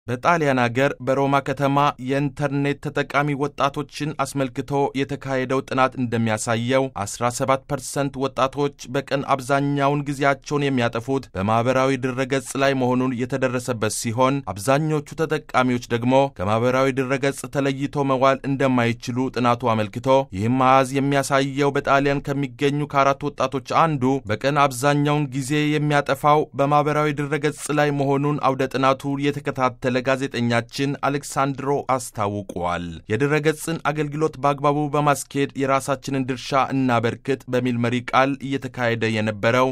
በጣሊያን አገር በሮማ ከተማ የኢንተርኔት ተጠቃሚ ወጣቶችን አስመልክቶ የተካሄደው ጥናት እንደሚያሳየው 17 ፐርሰንት ወጣቶች በቀን አብዛኛውን ጊዜያቸውን የሚያጠፉት በማኅበራዊ ድረገጽ ላይ መሆኑን የተደረሰበት ሲሆን አብዛኞቹ ተጠቃሚዎች ደግሞ ከማኅበራዊ ድረገጽ ተለይቶ መዋል እንደማይችሉ ጥናቱ አመልክቶ ይህም አሃዝ የሚያሳየው በጣሊያን ከሚገኙ ከአራት ወጣቶች አንዱ በቀን አብዛኛውን ጊዜ የሚያጠፋው በማኅበራዊ ድረገጽ ላይ መሆኑን አውደ ጥናቱ የተከታተለ ለጋዜጠኛችን አሌክሳንድሮ አስታውቋል። የድረገጽን አገልግሎት በአግባቡ በማስኬድ የራሳችንን ድርሻ እናበርክት በሚል መሪ ቃል እየተካሄደ የነበረው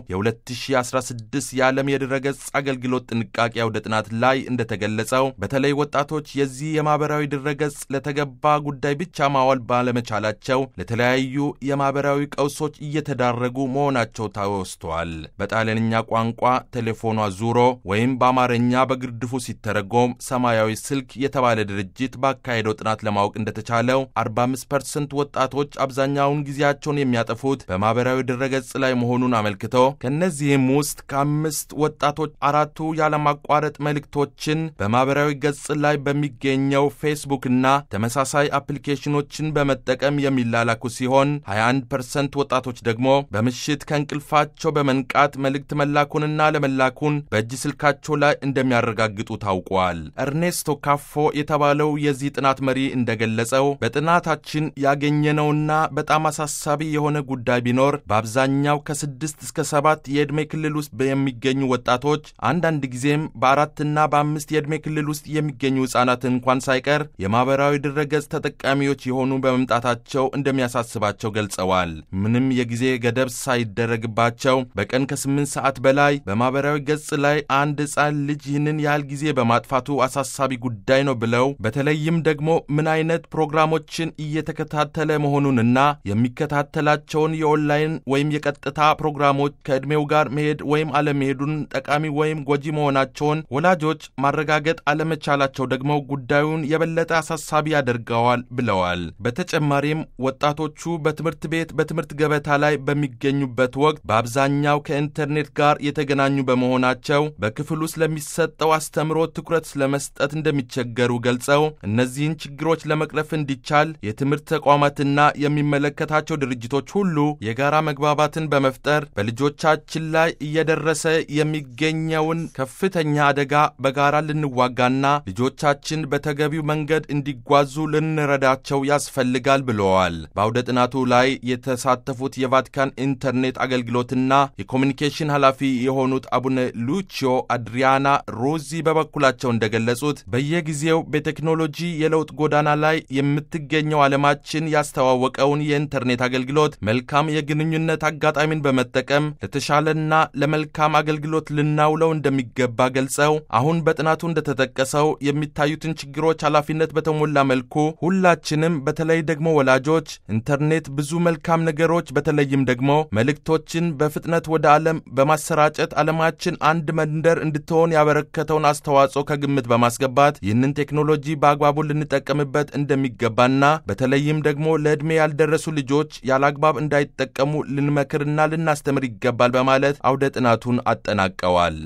የ2016 የዓለም የድረገጽ አገልግሎት ጥንቃቄ አውደ ጥናት ላይ እንደተገለጸው በተለይ ወጣቶች የዚህ የማኅበራዊ ድረገጽ ለተገባ ጉዳይ ብቻ ማዋል ባለመቻላቸው ለተለያዩ የማኅበራዊ ቀውሶች እየተዳረጉ መሆናቸው ተወስቷል። በጣሊያንኛ ቋንቋ ቴሌፎኗ ዙሮ ወይም በአማርኛ በግርድፉ ሲተረጎም ሰማያዊ ስልክ የተባለ ድርጅት ባካሄደው ጥናት ለማወቅ እንደተቻለው 45 ፐርሰንት ወጣቶች አብዛኛውን ጊዜያቸውን የሚያጠፉት በማኅበራዊ ድረገጽ ላይ መሆኑን አመልክቶ ከእነዚህም ውስጥ ከአምስት ወጣቶች አራቱ ያለማቋረጥ መልእክቶችን በማኅበራዊ ገጽ ላይ በሚገኘው ፌስቡክና ተመሳሳይ አፕሊኬሽኖችን በመጠቀም የሚላላኩ ሲሆን 21 ፐርሰንት ወጣቶች ደግሞ በምሽት ከእንቅልፋቸው በመንቃት መልእክት መላኩንና ለመላኩን በእጅ ስልካቸው ላይ እንደሚያረጋግጡ ታውቋል። ኤርኔስቶ ካፎ የተባለው የዚህ ጥናት መሪ እንደገለጸው በጥናታችን ያገኘነውና በጣም አሳሳቢ የሆነ ጉዳይ ቢኖር በአብዛኛው ከስድስት እስከ ሰባት የዕድሜ ክልል ውስጥ የሚገኙ ወጣቶች አንዳንድ ጊዜም በአራትና በአምስት የዕድሜ ክልል ውስጥ የሚገኙ ሕፃናት እንኳን ሳይቀር የማኅበራዊ ድረገጽ ተጠቃሚዎች የሆኑ በመምጣታቸው እንደሚያሳስባቸው ገልጸዋል። ምንም የጊዜ ገደብ ሳይደረግባቸው በቀን ከስምንት ሰዓት በላይ በማኅበራዊ ገጽ ላይ አንድ ሕፃን ልጅ ይህንን ያህል ጊዜ በማጥፋቱ አሳሳቢ ጉዳይ ነው ብለው በተለይም ደግሞ ምን አይነት ፕሮግራሞችን እየተከታተለ መሆኑንና የሚከታተላቸውን የኦንላይን ወይም የቀጥታ ፕሮግራሞች ከዕድሜው ጋር መሄድ ወይም አለመሄዱን ጠቃሚ ወይም ጎጂ መሆናቸውን ወላጆች ማረጋገጥ አለመቻላቸው ደግሞ ጉዳዩን የበለጠ አሳሳቢ ያደርገዋል ብለዋል። በተጨማሪም ወጣቶቹ በትምህርት ቤት በትምህርት ገበታ ላይ በሚገኙበት ወቅት በአብዛኛው ከኢንተርኔት ጋር የተገናኙ በመሆናቸው በክፍል ውስጥ ለሚሰጠው አስተምሮ ትኩረት ለመስጠት እንደሚቸገሩ ገልጸው እነዚህን ችግሮች ለመቅረፍ እንዲቻል የትምህርት ተቋማትና የሚመለከታቸው ድርጅቶች ሁሉ የጋራ መግባባትን በመፍጠር በልጆቻችን ላይ እየደረሰ የሚገኘውን ከፍተኛ አደጋ በጋራ ልንዋጋና ልጆቻችን በተገቢው መንገድ እንዲጓዙ ልንረዳቸው ያስፈልጋል ብለዋል። በአውደ ጥናቱ ላይ የተሳተፉት የቫቲካን ኢንተርኔት አገልግሎትና የኮሚኒኬሽን ኃላፊ የሆኑት አቡነ ሉቺዮ አድሪያና ሮዚ በበኩላቸው እንደገለጹት በየጊዜው በቴክኖሎጂ የለውጥ ጎዳና ላይ የምትገኘው ዓለማችን ያስተዋወቀውን የኢንተርኔት አገልግሎት መልካም የግንኙነት አጋጣሚን በመጠቀም ለተሻለና ለመልካም አገልግሎት ልናውለው እንደሚገባ ገልጸው አሁን በጥናቱ እንደተጠቀሰው የሚታዩትን ችግሮች ኃላፊነት በተሞላ መልኩ ሁላችንም በተለይ ደግሞ ወላጆች ኢንተርኔት ብዙ መልካም ነገሮች በተለይም ደግሞ መልእክቶችን በፍጥነት ወደ ዓለም በማሰራጨት ዓለማችን አንድ መንደር እንድትሆን ያበረከተውን አስተዋጽኦ ከግምት በማስገባት ይህንን ቴክኖሎጂ በአግባቡ ልንጠቀምበት እንደሚገባና በተለይም ደግሞ ለዕድሜ ያልደረሱ ልጆች ያለአግባብ እንዳይጠቀሙ ልንመክርና ልናስተምር ይገባል በማለት አውደ ጥናቱን አጠናቀዋል።